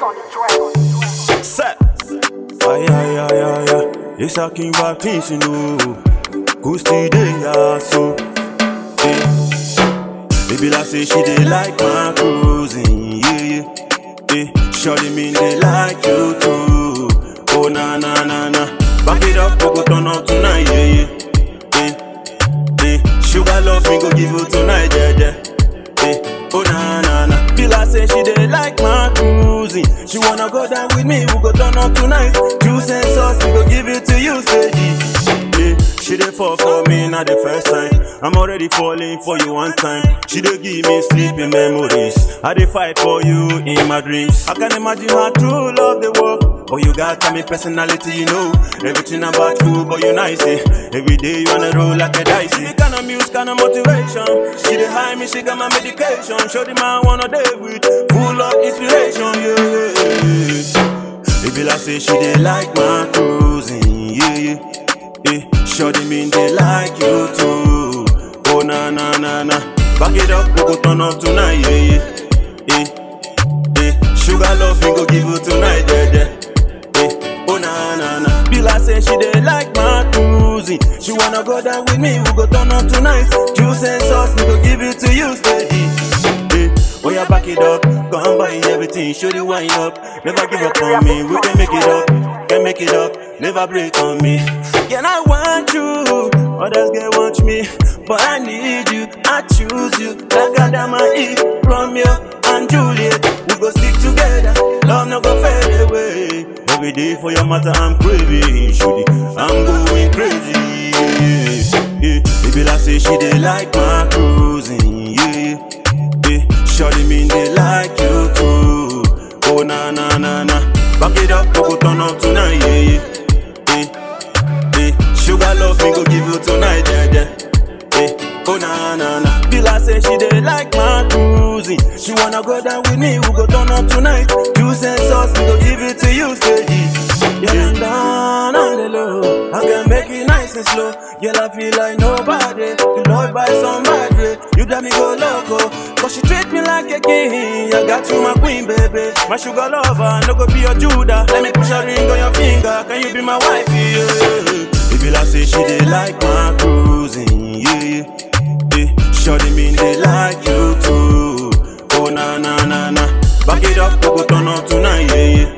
on the track. Set. Aye, aye, aye, aye, aye. It's a king of things, you know. Gusti de ya so. Eh. Baby, like say she dey like my cruising, yeah, yeah. Eh. Shorty mean they like you too. Oh na na na na. Back it up, we go turn up tonight, yeah, yeah. Eh. Eh. Sugar love me go give you tonight, yeah, yeah. Eh. Oh na na na. Feel like say she dey like my cruising. She wanna go down with me, we go turn up tonight. Juice and sauce, we go give it to you, steady. Yeah, she dey fall for me not the first time. I'm already falling for you one time. She dey give me sleeping memories. I dey fight for you in my dreams. I can imagine how true love dey work. But you got me personality, you know. Everything about you, but you nice. Eh? Every day you wanna roll like a dice. Me kind of muse, kind of motivation. She dey high me, she got my medication. Show the man wanna day with full of inspiration. Yeah. Baby, like say she dey like my cruising. Yeah, yeah. Eh, Shorty mean they like you too. Oh na na na na. Back it up, we go turn up tonight, yeah yeah. Eh, eh. Sugar love we go give you tonight, yeah yeah. Eh, oh na na na. Be like say she dey like my cruising. She wanna go down with me, we go turn up tonight. Juice and sauce, we go give it to you steady. Eh, oh yeah, back it up, come buy everything, show the wine up. Never give up on me, we can make it up, can make it up, never break on me. Yeah, I want you, others get want me, but I need you, I choose you. Like Adam and Eve, Romeo and Juliet, we go stick together, love no go fade away. Every day for your matter, I'm craving, shooty, I'm going crazy. Yeah, yeah. Baby, like say she dey like my cruising, yeah. yeah. Shorty mean they like you too. Oh na na na na. Back it up, we go turn up tonight, yeah yeah. Eh, eh. Sugar love me go give you tonight, yeah yeah. Eh, oh na na na. Feel like say she dey like my cruising. She wanna go down with me, we go turn up tonight. Juice and sauce, we go give it to you steady. Yeah, I'm down on the low. I can make it nice and slow. Girl, I feel like nobody. You love by somebody. You got me go loco. Cause she treat me like a king. I got you, my queen, baby. My sugar lover. No go be your Judah. Let me push a ring on your finger. Can you be my wife? Yeah. Baby, like say she dey like my cruising. Yeah, yeah. Shorty mean they like you too. Oh na na na na. Back it up, we go turn up tonight. Yeah, yeah.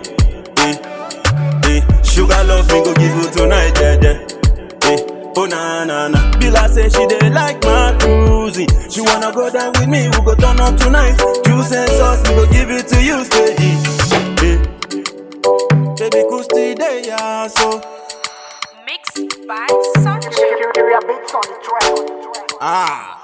Eh, eh. Sugar love me go give you tonight, yeah, yeah. Eh, oh na na na. Be like say she dey like my cruising. She wanna go down with me, we go turn up tonight. Juice and sauce, we go give it to you steady. Eh, baby, Gusti dey ya so. Mixed by Sunshine. Beats on the track. Ah.